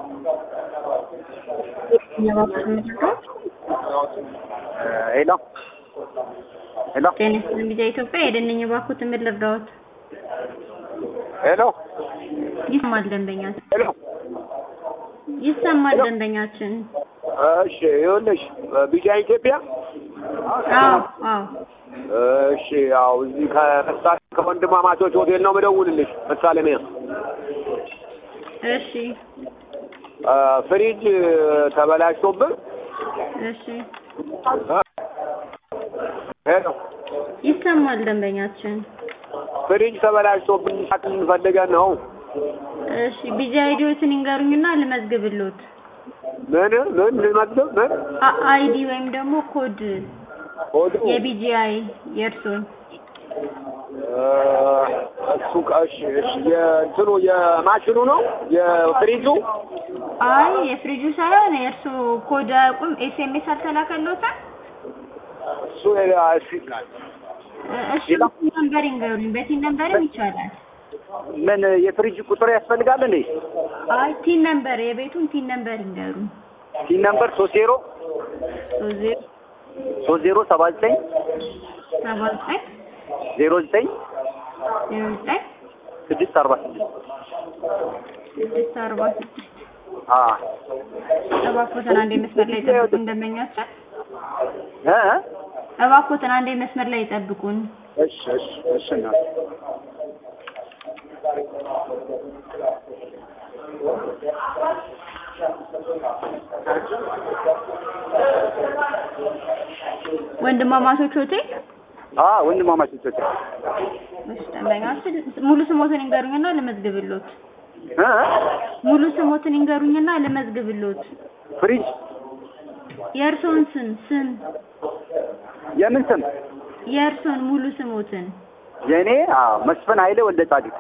ሄሎ ሄሎ ጤና ይስጥልኝ ቢዛ ኢትዮጵያ የደነኝ ባኩት ምን ልርዳዎት? ሄሎ ይሰማል ደንበኛችን ሄሎ ይሰማል ደንበኛችን። እሺ ይኸውልሽ ቢጫ ኢትዮጵያ አዎ አዎ እሺ ያው እዚህ ከምሳሌ ከወንድማማቾች ሆቴል ነው የምደውልልሽ ምሳሌ ነው እሺ ፍሪጅ ተበላሽቶብን እሺ ሄሎ ይሰማል ደንበኛችን። ፍሪጅ ተበላሽቶብን ሳክል ፈልገን ነው እሺ ቢዛ አይዲዎትን ይንገሩኝና ልመዝግብሎት። ምን ምን ልመዝገብ ምን አ- አይዲ ወይም ደግሞ ኮድ ሆዱ የቢጂአይ የእርሶን እሱ እሺ እሺ የእንትኑ የማሽኑ ነው የፍሪጁ አይ የፍሪጁ ሳይሆን የእርሶ ኮድ አያውቁም? ኤስኤምኤስ አልተላከሎትም? እሱ እሺ እሺ በቲን ነምበር ይንገሩኝ። በቲን ነምበርም ይቻላል። ምን የፍሪጅ ቁጥር ያስፈልጋል እንዴ? አይ ቲን ነምበር የቤቱን ቲን ነምበር ይንገሩኝ። ሲን ነምበር ሶስት ዜሮ ሶስት ዜሮ ሶስት ዜሮ ሰባ ዘጠኝ ሰባ ዘጠኝ ዜሮ ዘጠኝ ዜሮ ዘጠኝ ስድስት አርባ ስድስት ስድስት አርባ ስድስት አ እባክዎትን አንዴ መስመር ላይ ይጠብቁን ደንበኛችን። እ እባክዎትን አንዴ መስመር ላይ ይጠብቁን። እሺ እሺ እሺ እናት ወንድማማቾች ሆቴል አ ወንድማማቾች ሆቴል እሺ ደንበኛችን ሙሉ ስሞትን ይንገሩኝና ልመዝግብሎት። እ ሙሉ ስሞትን ይንገሩኝና ልመዝግብሎት። ፍሪጅ የእርሶን ስም ስም የምን ስም የእርሶን ሙሉ ስሞትን የእኔ አ መስፍን ኃይሌ ወልደ ጻድቅ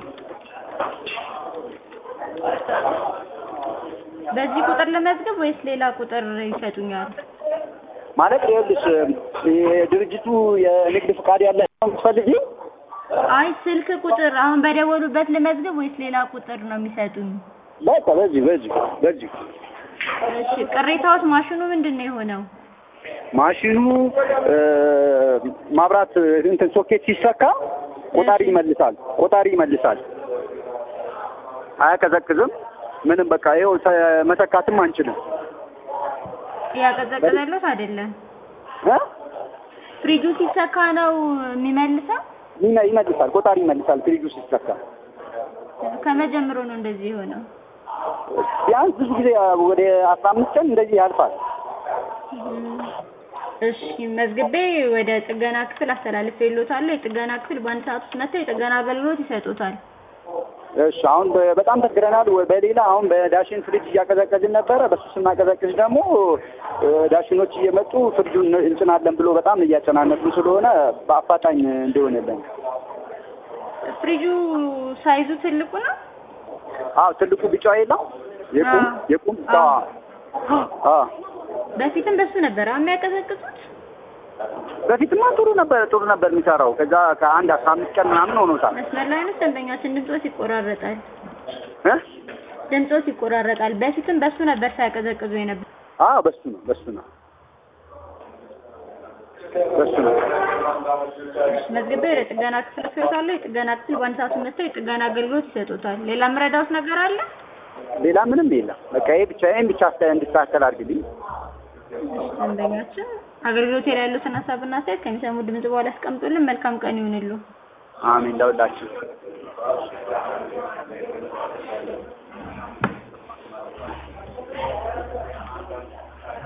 በዚህ ቁጥር ልመዝግብ ወይስ ሌላ ቁጥር ይሰጡኛል? ማለት ይኸውልሽ የድርጅቱ የንግድ ፍቃድ ያለ ነው የምትፈልጊው? አይ ስልክ ቁጥር አሁን በደወሉበት ልመዝግብ ወይስ ሌላ ቁጥር ነው የሚሰጡኝ? በቃ በዚህ በዚህ በዚህ እሺ ቅሬታዎች ማሽኑ ምንድን ነው የሆነው? ማሽኑ እ ማብራት እንትን ሶኬት ሲሰካ ቆጣሪ ይመልሳል ቆጣሪ ይመልሳል አያቀዘቅዝም ምንም በቃ ይኸው ተ- መሰካትም አንችልም ያቀዘቀዘሎት አይደለም። እ ፍሪጁ ሲሰካ ነው የሚመልሰው? ይመ- ይመልሳል ቆጣሪ ይመልሳል ፍሪጁ ሲሰካ ከመጀመሩ ነው እንደዚህ የሆነው? ቢያንስ ብዙ ጊዜ ወደ አስራ አምስት ቀን እንደዚህ ያልፋል እሺ መዝግቤ ወደ ጥገና ክፍል አስተላልፌልዎታለሁ። የጥገና ክፍል በአንድ ሰዓት ውስጥ መጥተው የጥገና አገልግሎት ይሰጡታል። እሺ አሁን በ- በጣም ተግረናል ወ- በሌላ አሁን በዳሽን ፍሪጅ እያቀዘቀዝን ነበረ በሱ ስናቀዘቅዝ ደግሞ እ ዳሽኖች እየመጡ ፍሪጁን እንጭናለን ብሎ በጣም እያጨናነቁ ስለሆነ በአፋጣኝ እንዲሆንልን ፍሪጁ ሳይዙ ትልቁ ነው? አዎ ትልቁ ቢጫው የለው የቁም አዎ። የቁም አዎ። አዎ በፊትም በሱ ነበር አሁን የሚያቀዘቅዙት? በፊትማ ጥሩ ነበር ጥሩ ነበር የሚሰራው ከዛ ከአንድ አስራ አምስት ቀን ምናምን ሆኖታል መስመር ላይ ነው ደንበኛችን። ድምጾት ይቆራረጣል፣ እ ድምጾት ይቆራረጣል። በፊትም በሱ ነበር ሳያቀዘቅዙ የነበር። አዎ በሱ ነው በሱ ነው በሱ ነው መዝግቤ ወደ ጥገና ክፍል አስገብታለሁ። የጥገና ክፍል በአንድ ሰዓት ውስጥ መጥተው የጥገና አገልግሎት ይሰጡታል። ሌላ የምረዳዎት ነገር አለ? ሌላ ምንም የለም በቃ ይሄ ብቻ ይሄን ብቻ አስተ- እንድታስተል አድርግልኝ ደንበኛችን አገልግሎት ላይ ያሉትን ሀሳብና አስተያየት ከሚሰሙ ድምጽ በኋላ ያስቀምጡልን። መልካም ቀን ይሁንሉ። አሜን ለሁላችሁ